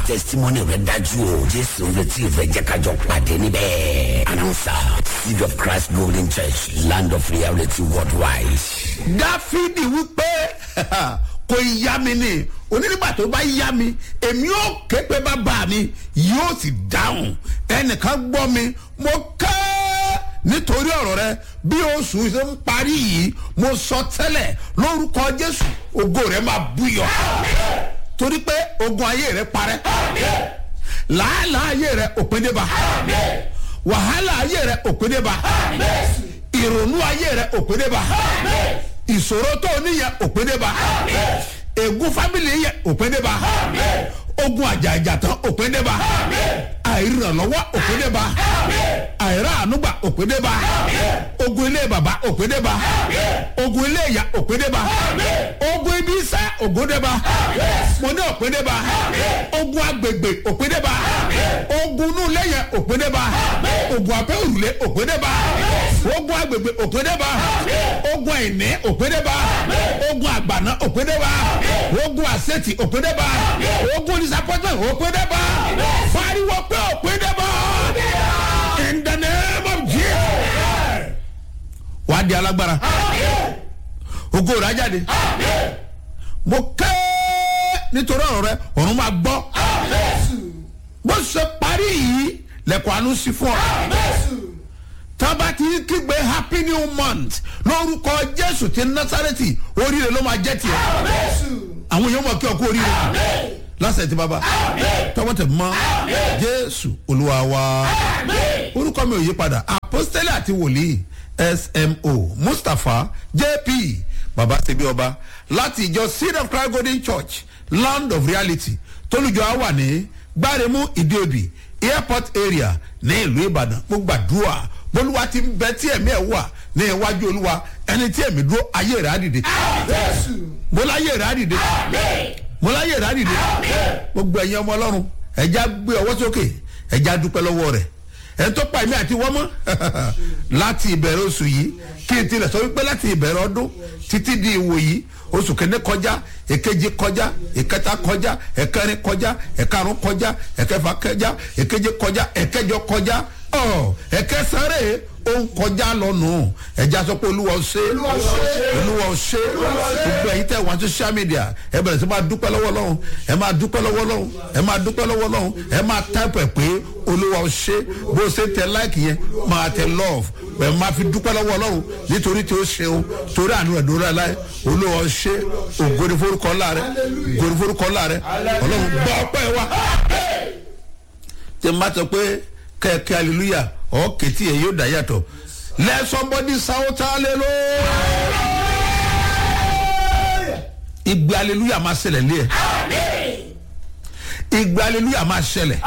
testimony rẹ dájú o jésù ń retí ìfẹ́ jẹ́ kájọ pàdé níbẹ̀ announcer seed of christ golden church land of reality worldwide. dáfídì wípé kò yá mi ni onígbà tó bá yá mi èmi ò ké pé bàbá mi yóò sì dáhùn ẹnìkan gbọ́ mi mo ké nítorí ọ̀rọ̀ rẹ bí oṣù ṣe ń parí yìí mo sọ tẹ́lẹ̀ lórúkọ jésù ògo rẹ máa búyọ torí pé ogun ayé rẹ parẹ́ làálàá ayé rẹ òpin dé bá wàhálà ayé rẹ òpin dé bá ìrònú ayé rẹ òpin dé bá ìṣòro tó o níyẹn òpin dé bá ègún fámìlì yẹn òpin dé bá ogun àjàjà tán òpin dé bá àìrànlọ́wọ́ òpin dé bá àìrá ànúgbà òpin dé bá ogun ilé bàbá òpin dé bá ogun ilé ìyá òpin dé bá ogun ibi iṣẹ́ ògùn dé bá mo ní òpin dé bá ogun agbègbè òpin dé bá ogun inú ilé yẹn òpin dé bá ogun abẹ́ òrùlé òpin dé bá ogun agbègbè òpin dé bá ogun àìní òpin dé bá ogun àgbàná òpin dé bá ogun àṣetì òpin dé bá ogun disappointment òpin dé bá fariwo pé òpin dé bá in the name of jesus wàá di alágbára ogo rà jáde mo kẹ́ nítorí ọ̀rọ̀ rẹ ọ̀run máa gbọ́ bó ṣe parí yìí lẹ́kọ̀ọ́ àánú sí fún ọ tábà tí kígbe happy new month lórúkọ jésù ti násàrẹ́tì oríire ló máa jẹ́ tiẹ̀ àwọn èèyàn mọ̀ kí ọkọ oríire lásẹ̀ tí bàbá tọwọ́ tẹ̀ mọ́ jésù olúwa wa orúkọ mi ò yí padà apostole àti wòlíì smo mustapha jp baba sebi ọba láti ìjọ seed of christ golden church land of reality tólùjọ á wà ní gbáremú ìdíòbí airport area ní ìlú ìbàdàn mo gbàdúrà bólúwa ti ń bẹ tí ẹ̀mí ẹ̀ wà ní iwájú olúwa ẹni tí ẹ̀mí dúró ayé rẹ̀ á dìde mo láyé rẹ̀ á dìde mo láyé rẹ̀ á dìde gbogbo ẹ̀yin ọmọ ọlọ́run ẹ̀já gbé ọwọ́ sókè ẹ̀já dúpẹ́ lọ́wọ́ rẹ̀ ẹni tó pa èmi àti wọ́n mọ́ láti ìbẹ̀rẹ̀ oṣù yìí kí n tilẹ̀ sọ wípé láti ìbẹ̀rẹ̀ ọdún títí di ìwò yìí oṣù kẹ́ni kọjá èkejì kọjá ìkẹta kọjá ẹ̀kẹrin kọjá ẹ̀karùn kọjá ẹ̀kẹfà kọjá èkeje kọjá ẹ̀kẹjọ kọjá ọ ẹ̀kẹsàrè ó ń kọjá lọ́nù ẹ̀já sọ pé olúwa ò ṣe olúwa ò ṣe gbogbo ẹ̀yin tẹ̀ wọ́n social media ẹ bẹ̀rẹ̀ sí máa dúpẹ́ lọ́wọ́ lọ́hùn ẹ máa dúpẹ́ lọ́wọ́ lọ́hùn ẹ máa dúpẹ́ lọ́wọ́ lọ́hùn ẹ máa táìpẹ̀ pé olúwa ò ṣe bó ṣe tẹ láìkì yẹn máa tẹ love ẹ máa fi dúpẹ́ lọ́wọ́ lọ́hùn nítorí tí ó ṣeun torí àánú ẹ̀ dúró láì olúwa ò ṣe ògòdì forúkọ ńlá rẹ ògòdì forúkọ ńlá rẹ ọlọ́run gbọ́ ọpẹ́ wa tí n bá sọ pé kẹ́ẹ̀kẹ́ hallelujah ọ̀ kẹ́tì ẹ̀ yóò dá yàtọ̀ let somebody shout hallelujah ìgbé hallelujah máa ṣẹlẹ̀ lé ẹ̀ ìgbé hallelujah máa ṣẹlẹ̀.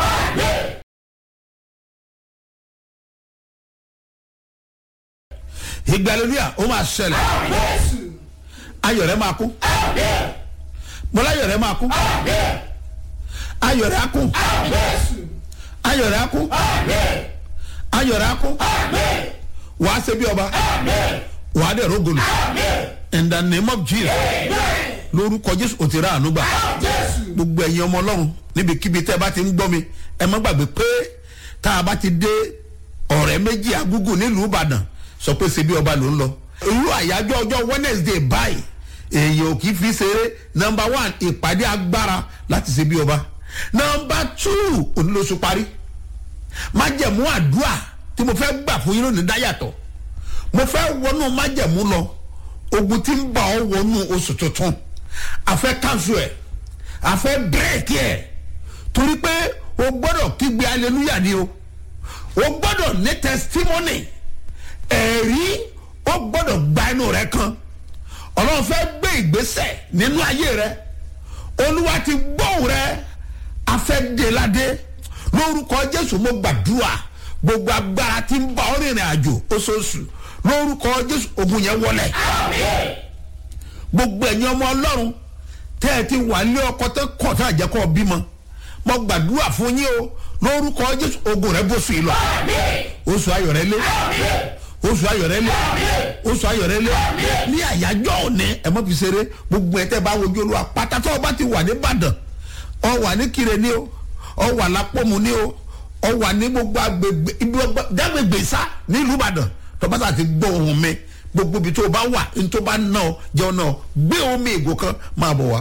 ìgbé hallelujah ó máa ṣẹlẹ̀ ayọ̀ rẹ̀ máa kú bọ́lá ayọ̀ rẹ̀ máa kú ayọ̀ rẹ̀ á kú ayọ̀ rẹ̀ á kú ayọ̀ rẹ̀ á kú wàá ṣe bí ọba wàá dẹ̀ rógolo in the name of jesus lórúkọ jésù ò ti rà àánú gbà gbogbo ẹ̀yin ọmọ ọlọ́run níbikíbi tẹ́ ẹ bá ti ń gbọ́ mi ẹ má gbàgbé pé tá a bá ti dé ọ̀rẹ́ méjì agúgù nílùú ìbàdàn sọ pé ṣe bí ọba ló ń lọ irú àyájọ́ ọjọ́ wednesday báyìí èèyàn ò kì í fi ṣeré number one ìpàdé agbára láti ṣe bí ọba number two onílóṣù parí májẹ̀mú àdúrà tí mo fẹ́ gbà fún yín lónìí dáyàtọ̀ mo fẹ́ wọnú májẹ̀mú lọ ogun tí ń bá ọ wọnú oṣù tuntun àfẹ́ kánṣu ẹ̀ àfẹ́ bírèkì ẹ̀ torí pé o gbọ́dọ̀ kígbe aleluya ni o o gbọ́dọ̀ ní testimony ẹ̀rí o gbọ́dọ̀ gba inú rẹ kan ọlọ́run fẹ́ gbé ìgbésẹ̀ nínú ayé rẹ olúwa ti gbóhùn rẹ afẹ́déládé lórúkọ jésù mo gbàdúrà gbogbo agbára tí ń bá ọ rìnrìn àjò oṣooṣù lórúkọ jésù ogun yẹn wọlé gbogbo ẹ̀yin ọmọ ọlọ́run tẹ́ ẹ ti wà lé ọkọ tẹ́ kọ̀ tá àjẹkọ̀ bímọ mo gbàdúrà fún yín o lórúkọ jésù ogun rẹ bó sùn yìí lọ oṣù ayọ̀ rẹ lé oṣù ayọ̀ rẹ lé oṣù ayọ̀ rẹ lé ní àyájọ́ òní ẹ mọ́ fi ṣeré gbogbo ẹ̀ tẹ́ bá wojú olúwa pátá tó o bá ti wà ní ìbàdàn ọ wà ní kire ni o ọ wà lápòmù ní o ọ wà ní gbogbo agbègbè ibi dágbègbè sá nílùú ìbàdàn tọ́pátá ti gbọ́ ohun mi gbogbo ibi tó o bá wà ní tó bá ná ọ jẹun náà gbé omi ìgò kan máa bọ̀ wá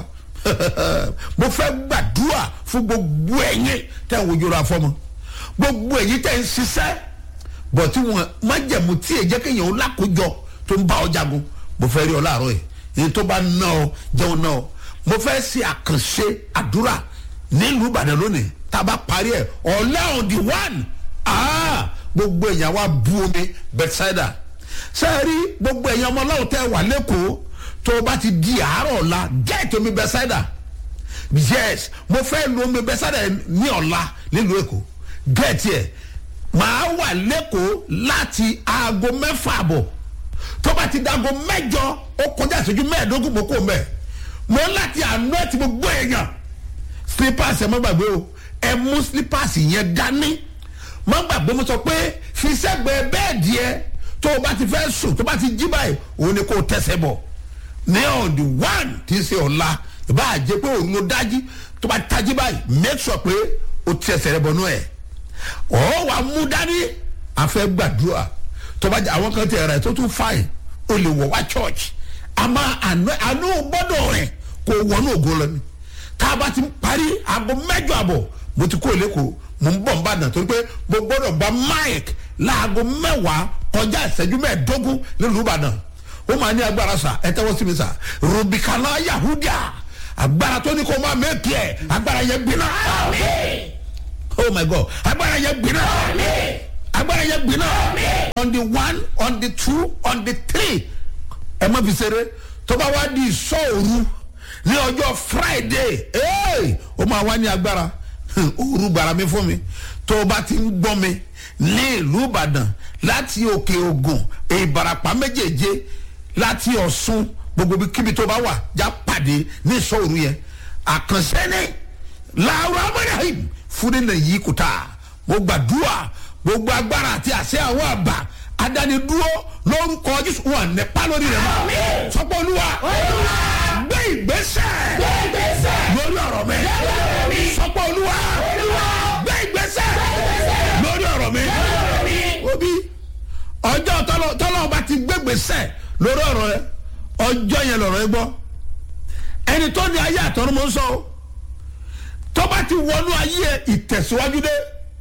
mo fẹ́ gbàdúrà fún gbogbo ẹ̀yin tẹ́ ń wojú ra fọ́mọ gbogbo ẹ̀yin tẹ́ ń ṣiṣẹ́ bọ̀ tí wọn májẹ̀mú tí èjẹ́ kéèyàn ó lákòójọ tó ń bá ọ jagun mo fẹ́ rí ọ láàárọ̀ yìí ní tó bá ná ọ jẹun náà mo fẹ́ ṣe àkànṣe àdúrà nílùú ìbàdàn lónìí tá a bá parí ẹ̀ ọ̀lẹ́ on the one ah gbogbo èèyàn wa bu omi bethsaida sẹ́ẹ̀rí gbogbo èèyàn ọmọ ọlọ́run tẹ́ wà lẹ́kọ̀ọ́ tó o bá ti di àárọ̀ ọ̀la gẹ́ẹ̀tì omi bethsaida yes mo fẹ́ lu omi bethsaida ní ọ̀la nílùú èkó gẹ́ẹ̀tì ẹ̀ màá wà lẹ́kọ̀ọ́ láti aago mẹ́fà àbọ̀ tó bá ti dago mẹ́jọ ó kọjá ìṣẹ́jú mẹ́ẹ̀ẹ́dógún mo kó mẹ́ẹ̀ mo láti àná ẹ̀ tí gbogbo èèyàn slippers ẹ̀ má gbàgbé o ẹ̀ mú slippers yẹn dání má gbàgbé mo sọ pé fi sẹ́gbẹ̀ẹ́ bẹ́ẹ̀dì ẹ tó o bá ti fẹ́ sùn tó o bá ti jí báyìí òun ni kò tẹ̀sẹ̀ bọ̀ ní on the one tí ń ṣe ọ̀la ìbá àjẹ pé òun ló dájí tó bá tají báyìí make sure pé o tẹ̀sẹ̀ rẹ bọ̀ nú ẹ̀ ọ̀ wà mú dání àfẹ́ gbàdúrà tó bá jẹ àwọn kan tẹ̀ rẹ̀ tó tún fáìn o lè wọ̀ wá church àmọ́ àánú gbọ́dọ̀ rẹ̀ kò wọnú ògo lọ ni tá a bá ti parí aago mẹ́jọ àbọ̀ mo ti kó lẹ́kọ̀ọ́ mo ń bọ̀ nbàdàn torí pé mo gbọ́dọ̀ gba mike láago mẹ́wàá kọjá ìṣẹ́jú mẹ́ẹ̀ẹ́dógún nílùú ìbàdàn ó máa ní agbára sa ẹ tẹ́wọ́ sí mi sa rubicana yahudia agbára tó ní kó máa mẹ́kì ẹ̀ agbára yẹn gbiná oh my god agbára yẹn gbiná agbára yẹn gbiná on the one on the two on the three ẹ má fi ṣeré tó bá wá di ìṣòro ní ọjọ́ friday ó máa wá ní agbára òru gbàrà mi fún mi tó o bá ti ń gbọ́ mi ní ìlú ìbàdàn láti òkè ògùn ìbarapá méjèèje láti ọ̀ṣun gbogbo kíbi tó bá wà já pàdé ní ìṣòro yẹn àkànṣe ni làwọn amúnáhìm fún nínú yìí kò tà mo gbàdúrà gbogbo agbára àti àṣẹ àwọn àbá adánidúró lórúkọ jésù wọn nípa lórí rẹ mọ sọpọ olúwa gbé ìgbésẹ̀ lórí ọ̀rọ̀ mi sọpọ olúwa gbé ìgbésẹ̀ lórí ọ̀rọ̀ mi obi ọjọ́ tọ́lọ́ ọba ti gbé ìgbésẹ̀ lórí ọ̀rọ̀ rẹ ọjọ́ yẹn lọ̀rọ̀ ẹ gbọ́ ẹni tó ní ayé àtọ́run mọ́ sọ tọ́ba ti wọnú ayé ẹ ìtẹ̀síwájú dé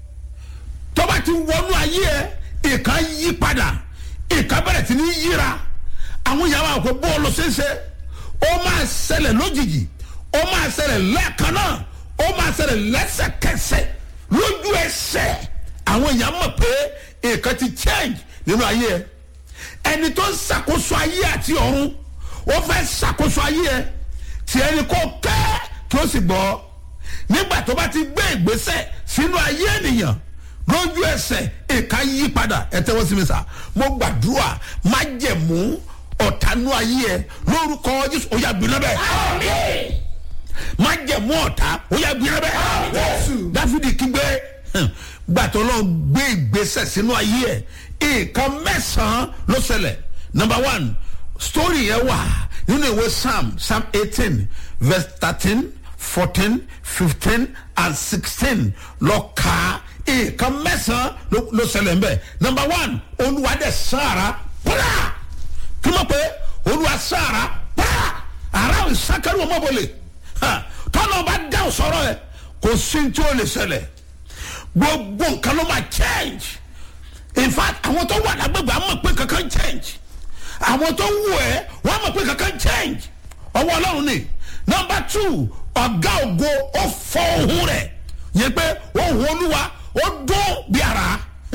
tọ́ba ti wọnú ayé ẹ ìka yí padà ìka bẹ̀rẹ̀ sí ní yíra àwọn yàrá àkókò bọ́ọ̀lù ṣẹṣẹ ó máa ṣẹlẹ̀ lójijì ó máa ṣẹlẹ̀ lẹ́ẹ̀kan náà ó máa ṣẹlẹ̀ lẹ́sẹ̀kẹsẹ̀ lójú ẹsẹ̀ àwọn èèyàn mọ̀ pé ìka ti change nínú ayé ẹ ẹni tó ń ṣàkóso ayé àti ọ̀run ó fẹ́ ṣàkóso ayé ẹ tí ẹni kò kẹ́ kí ó sì gbọ́ nígbà tó bá ti gbé ìgbésẹ̀ sínú ayé ènìyàn lójú ẹsẹ̀ ìka yí padà ẹ tẹ́wọ́ sí mi sá mo gbàdúrà má jẹ̀mú ọ̀tánú ayé ẹ lórúkọ jésù ó yà gbiná bẹ́ẹ̀ má jẹ̀mú ọ̀tá ó yà gbiná bẹ́ẹ̀ dáfídì kígbe gbàtọ́ lọ gbé ìgbésẹ̀ sínú ayé ẹ nǹkan mẹ́sàn-án ló ṣẹlẹ̀ number one story yẹn wà nínú ìwé psalm psalm eighteen verse thirteen fourteen fifteen and sixteen lọ kàá nǹkan mẹ́sàn-án ló ṣẹlẹ̀ nbẹ̀ number one olúwa dẹ̀ sára pàrà kí ló pé olúwa sára pàrà ara ìsákẹ́rù ọmọbọlẹ̀ tọ́lá ọba dáhùn sọ̀rọ̀ ẹ̀ kò sí tí ó lè ṣẹlẹ̀ gbogbo nǹkan ló máa change in fact àwọn tó wà lágbègbè àwọn mọ̀ pé kankan change àwọn tó wù ẹ́ wọ́n mọ̀ pé kankan change ọwọ́ ọlọ́run ni number two ọ̀gá ògo ó fọ ohun rẹ̀ yẹn pé ohun olúwa ó dún bí ara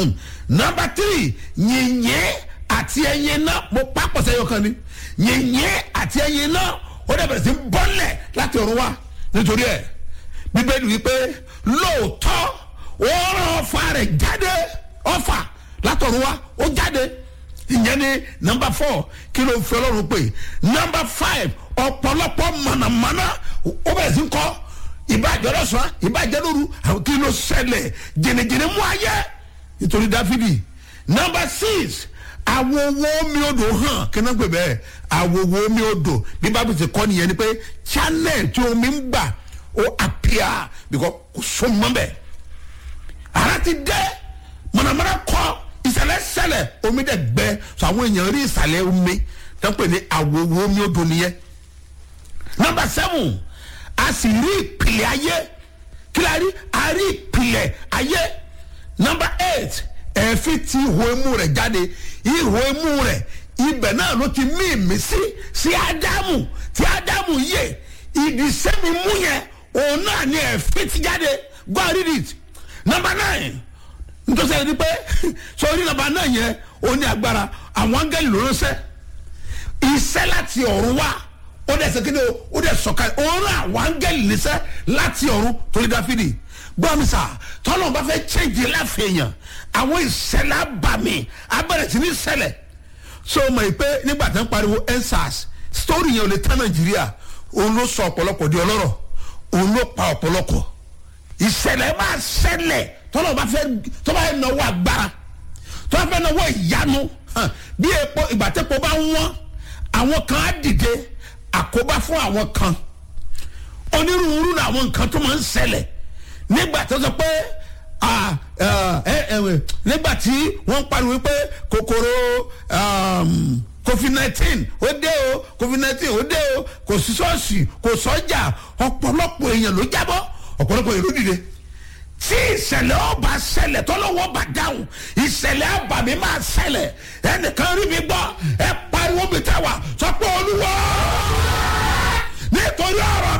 nọmba tírì yìnyín àti ẹyin náà mo pápọ̀ sẹ́yọ kan ni yìnyín àti ẹyin náà ó dẹ̀ bẹ̀rẹ̀ sí bọ́lẹ̀ láti ọ̀run wá nítorí ẹ̀ bíbélì wípé lóòótọ́ ó rán ọfà rẹ̀ jáde ọfà látọ̀run wá ó jáde ìyẹn ni nọmba four kí ló ń fi ọlọ́run pè nọmba five ọ̀pọ̀lọpọ̀ mọ̀nàmọ́ná ó bẹ̀rẹ̀ sí kọ́ ìbàjẹ́ lọ́sàn ìbàjẹ́ lóru àwọn kí ló ṣẹlẹ̀ jìnnìjìnnì mú ayé nítorí dáfídì nọmba six awowo omi odò hàn kí náà pè bẹ́ẹ̀ awowo omi odò bí bábí ti kọ́ nìyẹn ni pé channel tí omi ń gbà ó apia because kò so mọ́ bẹ́ẹ̀ ara ti dẹ́ mọ̀nàmọ́ná kọ́ ìsàlẹ̀ sẹlẹ̀ omi dẹ̀ gbẹ so àwọn èèyàn rí ìsàlẹ̀ omi tó ń pè ní àwòwò omi odò nìyẹn nọmba seven a sì rí ìpìlẹ̀ ayé kí la rí a rí ìpìlẹ̀ ayé nọmba eight ẹ̀fín ti ihò imú rẹ̀ jáde ihò imú rẹ̀ ibẹ̀ náà ló ti mí ìmísí sí ádámù tí ádámù yè ìdìsẹ́mi mú yẹn òun náà ni ẹ̀fín ti jáde go and read it nọmba nine nítorí ẹni pé sọrí nọmba nine yẹn ó ní agbára àwọn áńgẹ́lì ló ń sẹ́ iṣẹ́ láti ọ̀run wá ó dẹ̀ sẹ́kẹ́ni ó dẹ̀ sọ̀ka òun àwọn áńgẹ́lì níṣẹ́ láti ọ̀run torí dáfídì gbọ́mísà tọ́lọ́ bá fẹ́ change láfẹ̀yàn àwọn ìṣẹ̀lẹ̀ abàmì abẹ́rẹ́ sí ní ṣẹlẹ̀ so mọ̀ pé nígbà tó ń pariwo ensars story yẹn ò lè tán nàìjíríà òun ló sọ ọ̀pọ̀lọpọ̀ di ọlọ́rọ̀ òun ló pa ọ̀pọ̀lọpọ̀ ìṣẹ̀lẹ̀ máa ṣẹlẹ̀ tọ́lọ́ bá fẹ́ tọ́ bá fẹ́ náwó agbára tọ́ bá fẹ́ náwó ìyanu hàn, bí epo ìgbà tẹ́po bá ń wọ́n àwọn kan á dìde àkóbá fún àwọn kan onírúurú làwọn nǹkan tó máa ń ṣẹlẹ̀ nígbà tó sọ pé ah, ah, ẹ- ẹ- nígbà tí wọ́n ń pariwo pé kòkòrò um, covid nineteen ó dé o covid nineteen ó dé o kò sí ṣọ́ọ̀ṣì kò sọ́jà ọ̀pọ̀lọpọ̀ èèyàn ló jábọ́ ọ̀pọ̀lọpọ̀ èèyàn ló dìde tí ìṣẹ̀lẹ̀ ọba ṣẹlẹ̀ tọ́lọ́wọ́ ọba dáhùn ìṣẹ̀lẹ̀ àbàmì máa ṣẹlẹ̀ ẹnìkan rí mi gbọ́ ẹ pariwo mi tẹ́ wà sọ pé olúwa nítorí ọ̀rọ̀